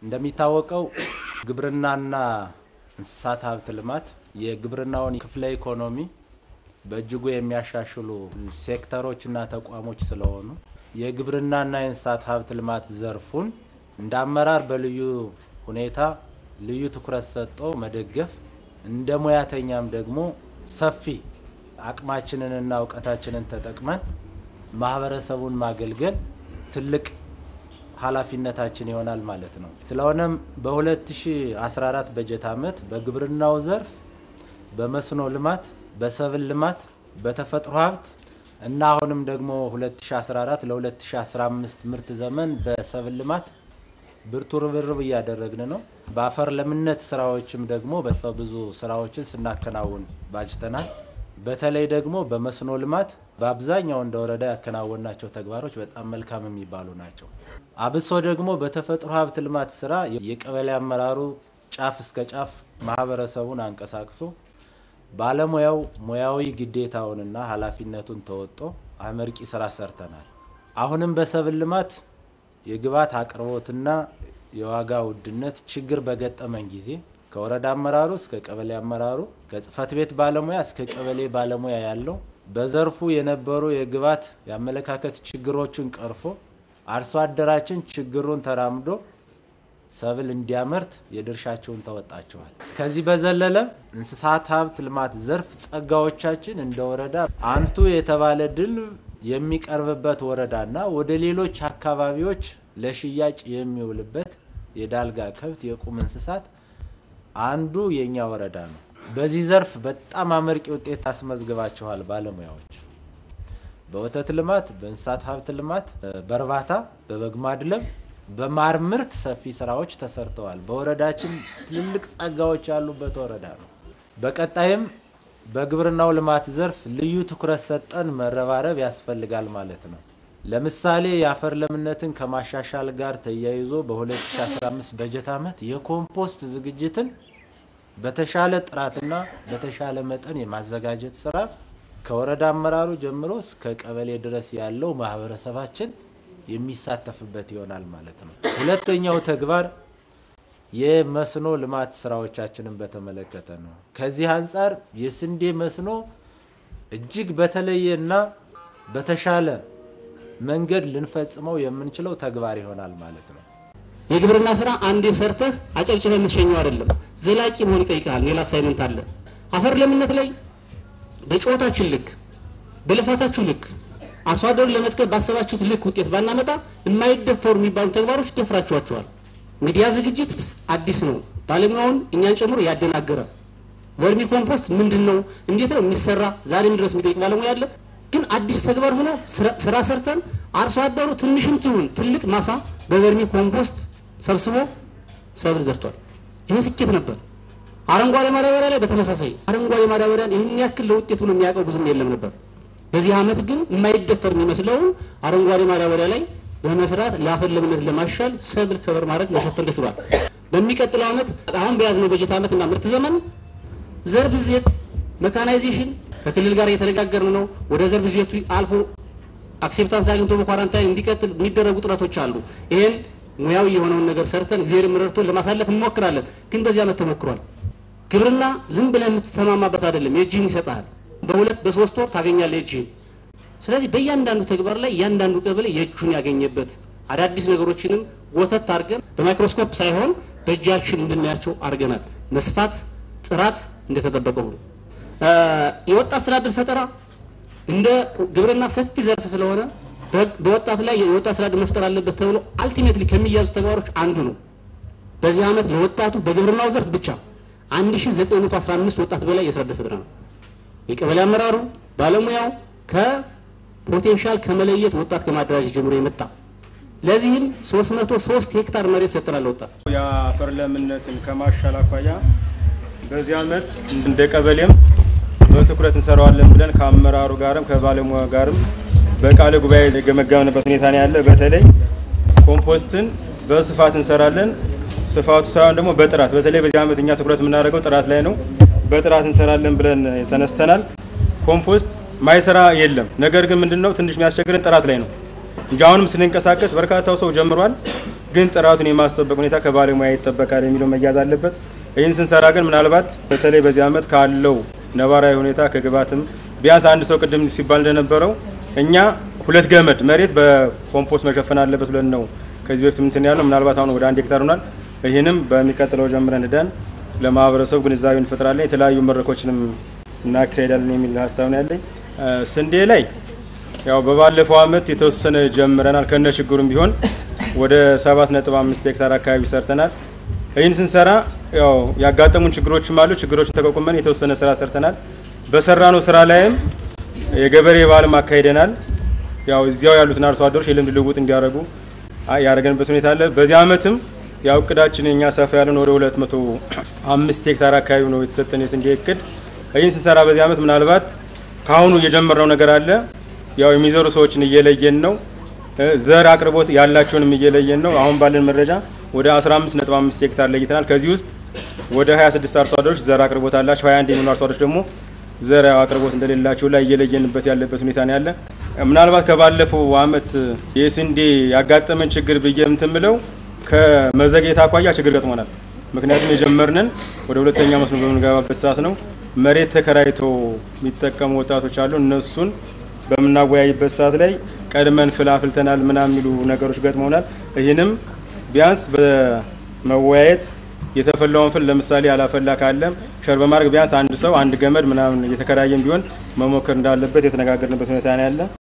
እንደሚታወቀው ግብርናና እንስሳት ሀብት ልማት የግብርናውን ክፍለ ኢኮኖሚ በእጅጉ የሚያሻሽሉ ሴክተሮችና ተቋሞች ስለሆኑ የግብርናና የእንስሳት ሀብት ልማት ዘርፉን እንደ አመራር በልዩ ሁኔታ ልዩ ትኩረት ሰጥቶ መደገፍ እንደ ሙያተኛም ደግሞ ሰፊ አቅማችንንና እውቀታችንን ተጠቅመን ማህበረሰቡን ማገልገል ትልቅ ኃላፊነታችን ይሆናል ማለት ነው። ስለሆነም በ2014 በጀት ዓመት በግብርናው ዘርፍ በመስኖ ልማት፣ በሰብል ልማት፣ በተፈጥሮ ሀብት እና አሁንም ደግሞ 2014 ለ2015 ምርት ዘመን በሰብል ልማት ብርቱ ርብርብ እያደረግን ነው። በአፈር ለምነት ስራዎችም ደግሞ ብዙ ስራዎችን ስናከናውን ባጅተናል። በተለይ ደግሞ በመስኖ ልማት በአብዛኛው እንደ ወረዳ ያከናወናቸው ተግባሮች በጣም መልካም የሚባሉ ናቸው። አብሶ ደግሞ በተፈጥሮ ሀብት ልማት ስራ የቀበሌ አመራሩ ጫፍ እስከ ጫፍ ማህበረሰቡን አንቀሳቅሶ ባለሙያው ሙያዊ ግዴታውንና ኃላፊነቱን ተወጦ አመርቂ ስራ ሰርተናል። አሁንም በሰብል ልማት የግብዓት አቅርቦትና የዋጋ ውድነት ችግር በገጠመን ጊዜ ከወረዳ አመራሩ እስከ ቀበሌ አመራሩ ከጽህፈት ቤት ባለሙያ እስከ ቀበሌ ባለሙያ ያለው በዘርፉ የነበሩ የግብዓት የአመለካከት ችግሮችን ቀርፎ አርሶ አደራችን ችግሩን ተራምዶ ሰብል እንዲያመርት የድርሻቸውን ተወጣቸዋል። ከዚህ በዘለለ እንስሳት ሀብት ልማት ዘርፍ ጸጋዎቻችን እንደ ወረዳ አንቱ የተባለ ድል የሚቀርብበት ወረዳና ወደ ሌሎች አካባቢዎች ለሽያጭ የሚውልበት የዳልጋ ከብት የቁም እንስሳት አንዱ የኛ ወረዳ ነው። በዚህ ዘርፍ በጣም አመርቂ ውጤት አስመዝግባቸዋል ባለሙያዎች። በወተት ልማት፣ በእንስሳት ሀብት ልማት፣ በእርባታ፣ በበግ ማድለብ፣ በማር ምርት ሰፊ ስራዎች ተሰርተዋል። በወረዳችን ትልልቅ ጸጋዎች ያሉበት ወረዳ ነው። በቀጣይም በግብርናው ልማት ዘርፍ ልዩ ትኩረት ሰጠን መረባረብ ያስፈልጋል ማለት ነው። ለምሳሌ የአፈር ለምነትን ከማሻሻል ጋር ተያይዞ በ2015 በጀት ዓመት የኮምፖስት ዝግጅትን በተሻለ ጥራትና በተሻለ መጠን የማዘጋጀት ስራ ከወረዳ አመራሩ ጀምሮ እስከ ቀበሌ ድረስ ያለው ማህበረሰባችን የሚሳተፍበት ይሆናል ማለት ነው። ሁለተኛው ተግባር የመስኖ ልማት ስራዎቻችንን በተመለከተ ነው። ከዚህ አንጻር የስንዴ መስኖ እጅግ በተለየና በተሻለ መንገድ ልንፈጽመው የምንችለው ተግባር ይሆናል ማለት ነው። የግብርና ስራ አንዴ ሰርተህ አጨብጭበህ የምትሸኘው አይደለም። ዘላቂ መሆን ይጠይቃል። ሌላ አሳይመንት አለ። አፈር ለምነት ላይ በጨዋታችን ልክ በልፋታችሁ ልክ አርሶ አደሩን ለመጥቀም ባሰባችሁት ልክ ውጤት ባናመጣ የማይደፈሩ የሚባሉ ተግባሮች ደፍራችኋቸዋል። እንግዲህ ያ ዝግጅት አዲስ ነው። ባለሙያውን እኛን ጨምሮ ያደናገረ ቨርሚ ኮምፖስት ምንድን ነው፣ እንዴት ነው የሚሰራ፣ ዛሬም ድረስ የሚጠይቅ ባለሙያ አለ። ግን አዲስ ተግባር ሆኖ ስራ ሰርተን አርሶ አደሩ ትንሽም ትሁን ትልቅ ማሳ በቨርሚ ኮምፖስት ሰብስቦ ሰብል ዘርቷል። ይህ ስኬት ነበር። አረንጓዴ ማዳበሪያ ላይ በተመሳሳይ አረንጓዴ ማዳበሪያን ይህን ያክል ለውጤት ብሎ የሚያውቀው ብዙም የለም ነበር። በዚህ ዓመት ግን የማይደፈር የሚመስለውን አረንጓዴ ማዳበሪያ ላይ በመስራት ለአፈር ለምነት ለማሻል ሰብል ከበር ማድረግ መሸፈን ተችሏል። በሚቀጥለው ዓመት አሁን በያዝነው በጀት ዓመት እና ምርት ዘመን ዘር ብዜት መካናይዜሽን ከክልል ጋር እየተነጋገርን ነው። ወደ ዘር ብዜቱ አልፎ አክሴፕታንስ አግኝቶ በኳራንታይን እንዲቀጥል የሚደረጉ ጥረቶች አሉ። ይሄን ሙያዊ የሆነውን ነገር ሰርተን እግዚአብሔር ረድቶን ለማሳለፍ እንሞክራለን። ግን በዚህ ዓመት ተሞክሯል። ግብርና ዝም ብለህ የምትተማማበት አይደለም። የእጅህን ይሰጥሃል። በሁለት በሶስት ወር ታገኛለህ የእጅህን። ስለዚህ በእያንዳንዱ ተግባር ላይ እያንዳንዱ ቀበሌ የእጁን ያገኘበት አዳዲስ ነገሮችንም ጎተት አድርገን በማይክሮስኮፕ ሳይሆን በእጃችን እንድናያቸው አድርገናል። መስፋት፣ ጥራት እንደተጠበቀ ሁሉ የወጣት ስራ ዕድል ፈጠራ እንደ ግብርና ሰፊ ዘርፍ ስለሆነ በወጣቱ ላይ የወጣት ስራ ዕድል መፍጠር አለበት ተብሎ አልቲሜትሊ ከሚያዙ ተግባሮች አንዱ ነው። በዚህ ዓመት ለወጣቱ በግብርናው ዘርፍ ብቻ 1915 ወጣት በላይ የስራ ዕድል ፈጠራ ነው። የቀበሌ አመራሩ ባለሙያው ከፖቴንሻል ከመለየት ወጣት ከማደራጀት ጀምሮ የመጣ ለዚህም 303 ሄክታር መሬት ሰጥተናል። ወጣት የአፈር ለምነትን ከማሻል አኳያ በዚህ ዓመት እንደ ቀበሌም በትኩረት እንሰራዋለን ብለን ከአመራሩ ጋርም ከባለሙያ ጋርም በቃለ ጉባኤ የገመገምንበት ሁኔታ ነው ያለ። በተለይ ኮምፖስትን በስፋት እንሰራለን። ስፋቱ ሳይሆን ደግሞ በጥራት በተለይ በዚህ ዓመት እኛ ትኩረት የምናደርገው ጥራት ላይ ነው። በጥራት እንሰራለን ብለን ተነስተናል። ኮምፖስት ማይሰራ የለም። ነገር ግን ምንድነው ትንሽ የሚያስቸግረን ጥራት ላይ ነው እንጂ አሁንም ስንንቀሳቀስ በርካታው ሰው ጀምሯል። ግን ጥራቱን የማስጠበቅ ሁኔታ ከባለሙያ ይጠበቃል የሚለው መያዝ አለበት። ይህን ስንሰራ ግን ምናልባት በተለይ በዚህ ዓመት ካለው ነባራዊ ሁኔታ ከግብዓትም ቢያንስ አንድ ሰው ቅድም ሲባል እንደነበረው እኛ ሁለት ገመድ መሬት በኮምፖስት መሸፈን አለበት ብለን ነው ከዚህ በፊት ምንትን ያለው ምናልባት አሁን ወደ አንድ ሄክታር ሆኗል። ይህንም በሚቀጥለው ጀምረን ሄደን ለማህበረሰቡ ግንዛቤ እንፈጥራለን፣ የተለያዩ መድረኮችንም እናካሄዳለን የሚል ሀሳብ ነው ያለኝ። ስንዴ ላይ ያው በባለፈው ዓመት የተወሰነ ጀምረናል ከነ ችግሩም ቢሆን ወደ 7.5 ሄክታር አካባቢ ሰርተናል። ይህን ስንሰራ ያው ያጋጠሙን ችግሮችም አሉ። ችግሮችን ተቋቁመን የተወሰነ ስራ ሰርተናል። በሰራነው ስራ ላይም የገበሬ በዓልም አካሂደናል። ያው እዚያው ያሉትን አርሶ አደሮች የልምድ ልውውጥ እንዲያደርጉ ያደረገንበት ሁኔታ አለ። በዚህ ዓመትም ያው እቅዳችን እኛ ሰፋ ያለን ወደ 205 ሄክታር አካባቢ ነው የተሰጠን የስንዴ እቅድ። ይህን ስንሰራ በዚህ ዓመት ምናልባት ከአሁኑ እየጀመርነው ነገር አለ። ያው የሚዘሩ ሰዎችን እየለየን ነው። ዘር አቅርቦት ያላቸውንም እየለየን ነው። አሁን ባለን መረጃ ወደ 15.5 ሄክታር ለይተናል። ከዚህ ውስጥ ወደ 26 አርሶ አደሮች ዘር አቅርቦት አላቸው። 21 የሚሆኑ አርሶ አደሮች ደግሞ ዘር አቅርቦት እንደሌላቸው ላይ እየለየንበት ያለበት ሁኔታ ነው ያለ። ምናልባት ከባለፈው ዓመት የስንዴ ያጋጠመን ችግር ብዬ የምትምለው ከመዘግየት አኳያ ችግር ገጥሞናል። ምክንያቱም የጀመርንን ወደ ሁለተኛ መስኖ በምንገባበት ሰዓት ነው። መሬት ተከራይተው የሚጠቀሙ ወጣቶች አሉ። እነሱን በምናወያይበት ሰዓት ላይ ቀድመን ፍል አፍልተናል ምናምን የሚሉ ነገሮች ገጥመውናል። ይህንም ቢያንስ በመወያየት የተፈላውን ፍል ለምሳሌ ያላፈላ ካለም ሸር በማድረግ ቢያንስ አንድ ሰው አንድ ገመድ ምናምን እየተከራየም ቢሆን መሞከር እንዳለበት የተነጋገርንበት ሁኔታ ነው ያለ።